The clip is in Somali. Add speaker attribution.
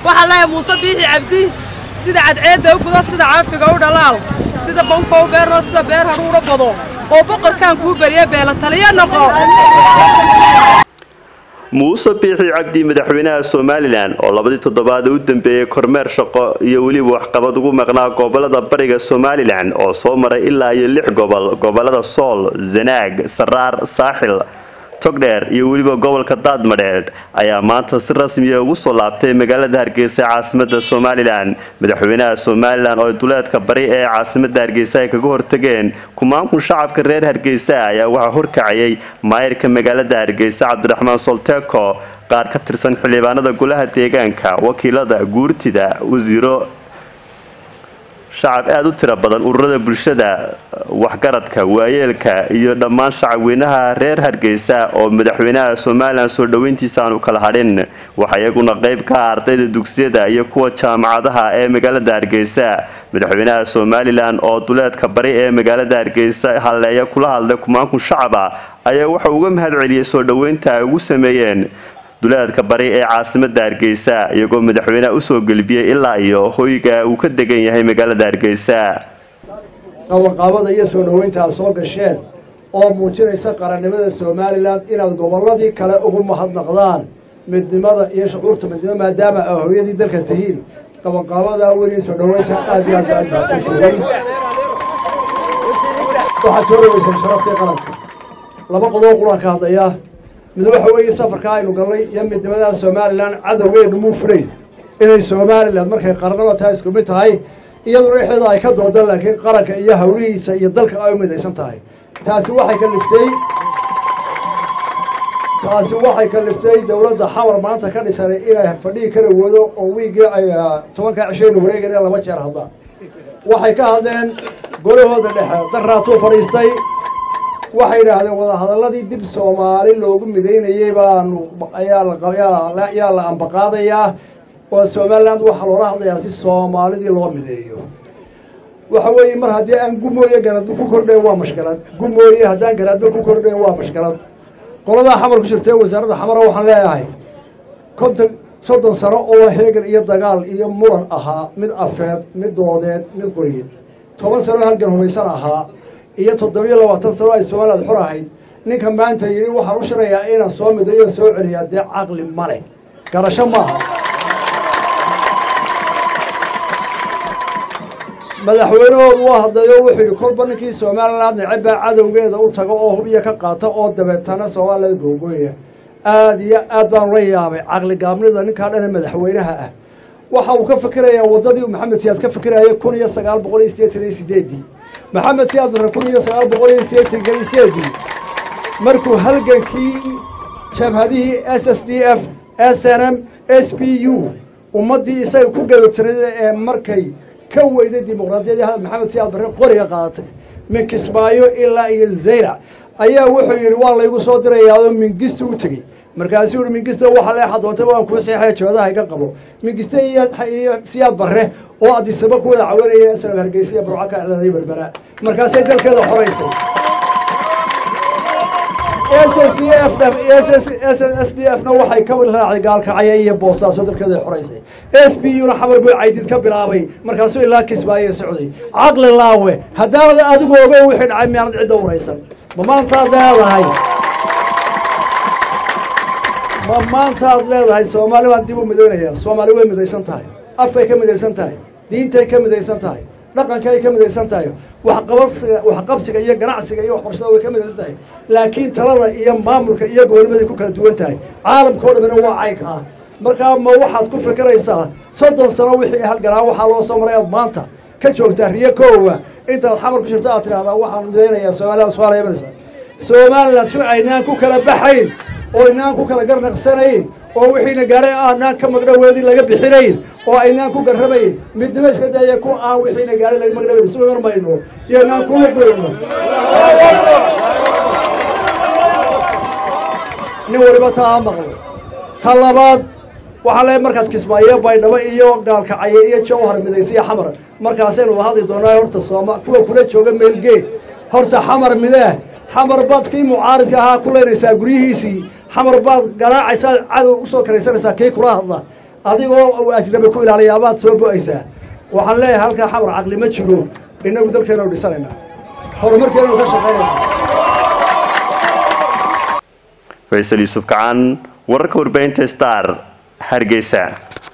Speaker 1: waxaan leeyahay muuse biixi cabdi sida cadceedda u gudo sida caafiga u dhalaal sida banka u beerno sida beer haruudha bado oo boqorkaan kuu beriya beela taliya noqo
Speaker 2: muuse biixi cabdi madaxweynaha somalilan oo labadii toddobaad u dambeeyey kormeer shaqo iyo weliba waxqabad ugu maqnaa gobolada bariga somalilan oo soo maray ilaa iyo lix gobol gobolada sool zanaag saraar saaxil togdheer iyo weliba gobolka daadmadheedh ayaa maanta si rasmiya ugu soo laabtay magaalada hargeysa ee caasimada somalilan madaxweynaha somalilan oo duleedka bari ee caasimada hargeysa ay kaga hortageen kumaankun shacabka reer hargeysa ayaa waxaa horkacayay maayirka magaalada hargeysa cabdiraxmaan solteko qaar ka tirsan xildhibaanada golaha deegaanka wakiilada guurtida wasiiro shacab aada u tiro badan ururada bulshada waxgaradka waayeelka iyo dhammaan shacabweynaha reer hargeysa oo madaxweynaha somalilan soo dhoweyntiisa aanu kala hadhin waxaa iyaguna qeyb ka ah ardayda dugsiyada iyo kuwa jaamacadaha ee magaalada hargeysa madaxweynaha somalilan oo duleedka bari ee magaalada hargeysa halleeya kula hadlay kumaankun shacaba ayaa wuxuu uga mahad celiyey soo dhoweynta ay ugu sameeyeen duleedka bari ee caasimada hargeysa iyagoo madaxweyneha usoo gelbiyey ilaa iyo hoyga uu ka degan yahay magaalada hargeysa
Speaker 3: qabanqaabada iyo soo dhoweynta aad soo gasheen oo muujinaysa qarannimada somalilan inaad gobolladii kale ugu mahadnaqdaan midnimada iyo shucuurta midnimo maadaama aa hooyadii dalka tihiin qabanqaabada weli soo dhoweynta aad iyo aad baad mahadsan tihiin waxaad soo dhaweyseen sharaftii qaranka laba qodob quraan ka hadlayaa mid waxa weeye safarka aynu galnay iyo midnimadan somalilan cadowgeenu muu fulayn inay somalilan markay qarnaba tahay isku mid tahay iyaduna dhexdeeda ay ka doodaan laakiin qaranka iyo hawlihiisa iyo dalka ay u midaysan tahay taasi waxay kaliftay taasi waxay kaliftay dowladda xamar maanta ka dhisanay inay fadhigi kara wado oo wiigii ay tobanka cishaynu wareegayna laba jeer haddaan waxay ka hadleen golahooda dhexe daraatuu fadhiistay waxay yidhaahdeen wadahadaladii dib soomaali loogu midaynayey baanu ayaa la ambaqaadayaa oo somaliland waxaa loola hadlayaa si soomaalidii loo mideeyo waxa weeye mar haddii aan gumooye garadba ku kordhayn waa mashkalad gumooye haddaan garaadba ku kordhayn waa mashkalad qoladaa xamar ku jirtee wasaaradda xamara waxaan leeyahay konton soddon sano oo heegan iyo dagaal iyo muran ahaa mid afeed mid doodeed mid qoryeed toban sano halgan humaysan ahaa iyo toddobiyo labaatan sano ay somaliland xor ahayd ninka maanta yidhi waxaan u shirayaa inaan soo midayo soo celiyaa dee caqli male garasho maaha madaxweynahoodu waa hadlayo wuxuu yidhi kolba ninkii somaliland necebaa cadowgeeda u tago oo hubiya ka qaata oo dabeetana somaliland googooya aada iyo aad baan la yaabay caqli gaabnida ninkaa dhana madaxweynaha ah waxa uu ka fikirayaa waddadii maxamed siyaad ka fikiraya kun iyo sagaal boqol iyo siddeetan iyo sideedii maxamed siyaad marre kun iyo sagaal boqol iyo siddeetan iyo sideedii markuu halgankii jabhadihii s s d f s n m s p u ummaddii isaga ku gadotirada ee markay ka weyday dimuqraadiyadii hadal maxamed siyaad barre qoriga qaadatay min kismaayo ilaa iyo zaylac ayaa wuxuu yidhi waa laygu soo dirayaao mingisto u tegey markaasuu yihi mingisto waxa leexa doonta waan kuu seexaya joodaha iga qabo mingiste iyo siyaad barre oo adisaba ku wada cawanaya isla hargeysa iyo burco ka iclaaday berbera markaasay dalkeeda xoraysay s d f na waxay ka raacday gaalkacaya iyo boostaaso dalkeeda xoraysay s b u na xamar buu caydid ka bilaabay markaasuu ilaa kismaayo socday caqli laawe haddaanad adigu ogo wixii dhacay miyaanad cidda waraysan ma maantaad leedahay ma maantaad leedahay soomaali baan dib u midaynaya soomaali way midaysan tahay afkay ka midaysan tahay diintay ka midaysan tahay dhaqankay ka midaysan tahay waxqabadsiga waxqabsiga iyo ganacsiga iyo waxbarashada way ka midaysan tahay laakiin talada iyo maamulka iyo gobolnimaday ku kala duwan tahay caalamka o dhamina waa caynkaa markaa ma waxaad ku fikiraysaa soddon sano wixii halganaa waxaa loo soo maray aad maanta ka joogtaa riyo koowa intaad xamar ku jirto aad tidhahdaa waxaan midaynayaa somaliland somaaliya imanaysa somaliland si aynaan ku kala baxayn oo aynaan ku kala garnaqsanayn oo wixiina gaaray aanaan ka magdhaweedin laga bixinayn oo aynaan ku garrabayn midnimo iska daya ku aan wixiina gaaray laga magdhaweyn isu iman mayno iyo aynaan ku luqeyno nin waliba taa ha maqlo ta labaad waxaa le markaad kismaayo baydhabo iyo gaalkacaye iyo jawhar midaysa iyo xamar markaasaynu wada hadli doonaa horta sooma kuwa kula jooga meelgee horta xamar midee xamar baad kii mucaaridka ahaa ku leynaysaa guryihiisii xamar baad garaacaysaa cadow usoo karaysanaysaa kii kula hadla adigoo uu ajnabi ku ilaaliya amaad soo go-aysaa waxaan leeyahay halkaa xamar caqli ma jiro innagu dalkeenu dhisanaynaa horumarkeenu ka shaqaynayna
Speaker 2: faysal yuusuf kacaan wararka warbaahinta star hargeysa